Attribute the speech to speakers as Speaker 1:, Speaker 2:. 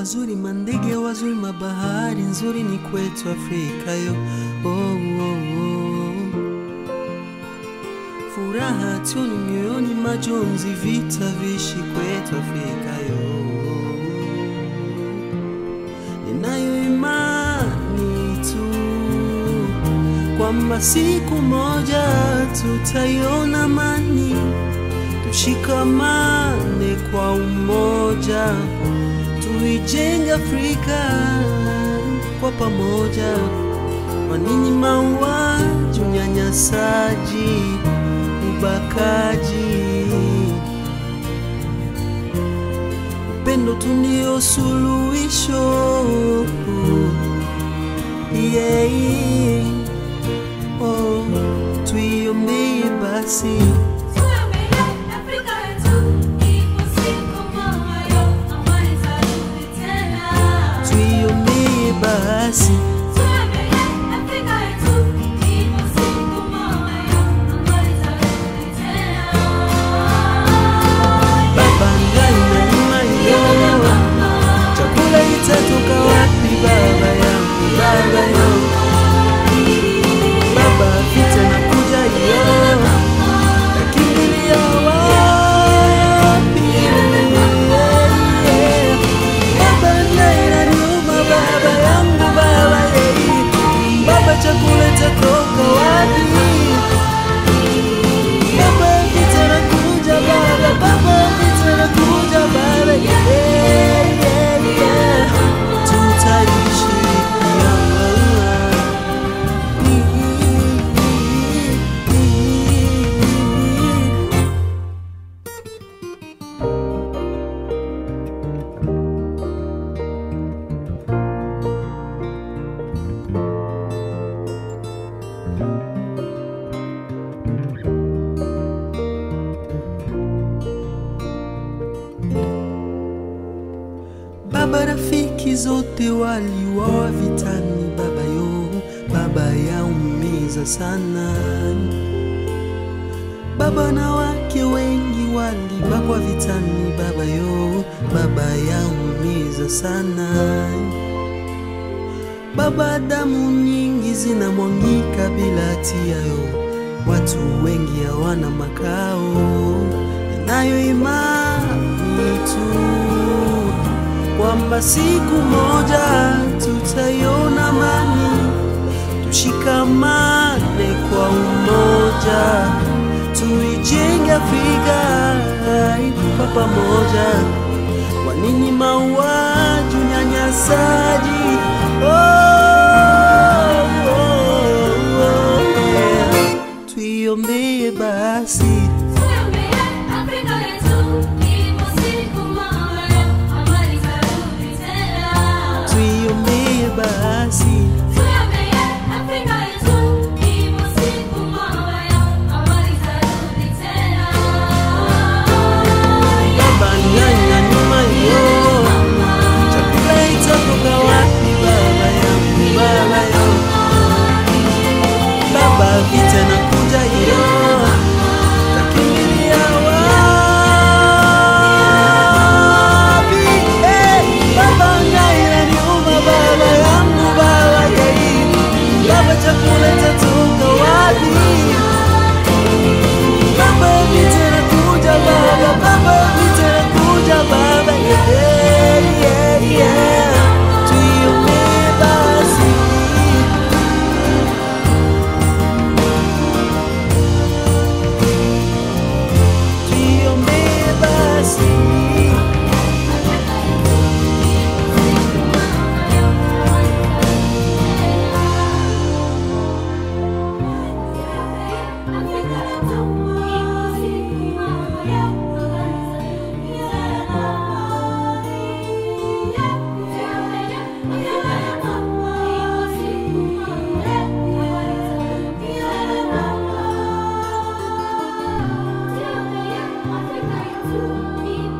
Speaker 1: wazuri, mandege wazuri, mabahari nzuri ni kwetu Afrika yo. Oh, oh, oh. Furaha tuni mioyoni, majonzi, vita vishi kwetu Afrika yo. Ninayo imani tu kwamba siku moja tutaiona amani, tushikamane kwa umoja, tuijenge Afrika kwa pamoja. Kwa nini mauaji, unyanyasaji, ubakaji? Upendo tu ndio suluhisho. Yeah. Oh, tuiombee basi tuiombee basi baba ngai na nyuma yo chakula itatoka wapi baba yangu baba yangu baba vita nakuja yo nakimbilia wapi baba ngai na nyuma baba yangu baba yei baba chakula itatoka wapi Baba vita nakuja baba, baba vita nakuja baba, yeah, yeah, yeah. Tutaishi Baba, rafiki zote waliuawa vitani, baba yo, baba yaumiza sana. Baba na wake wengi walibakwa vitani, baba yo, baba yaumiza sana. Baba, damu nyingi zinamwangika bila hatia yo, watu wengi hawana makao. Ninayo imani tu kwamba siku moja tutaiona amani, tushikamane kwa umoja, tuijenge Afrika kwa pamoja. Kwa nini mauaji, unyanyasaji? Oh, oh, oh, yeah. Tuiombee basi tuiombee basi baba nyanya nyuma yo chakula itatoka wapi baba yangu baba yangu baba vita nakuja yo takimbilia wapi Eh, baba ngaira niuma baba yangu baba yei baba chakula itatoka wapi Baba vita nakuja baba, baba vita nakuja baba, yeah, yeah, yeah. Tuiombee basi. Tuiombee basi.
Speaker 2: Yeah.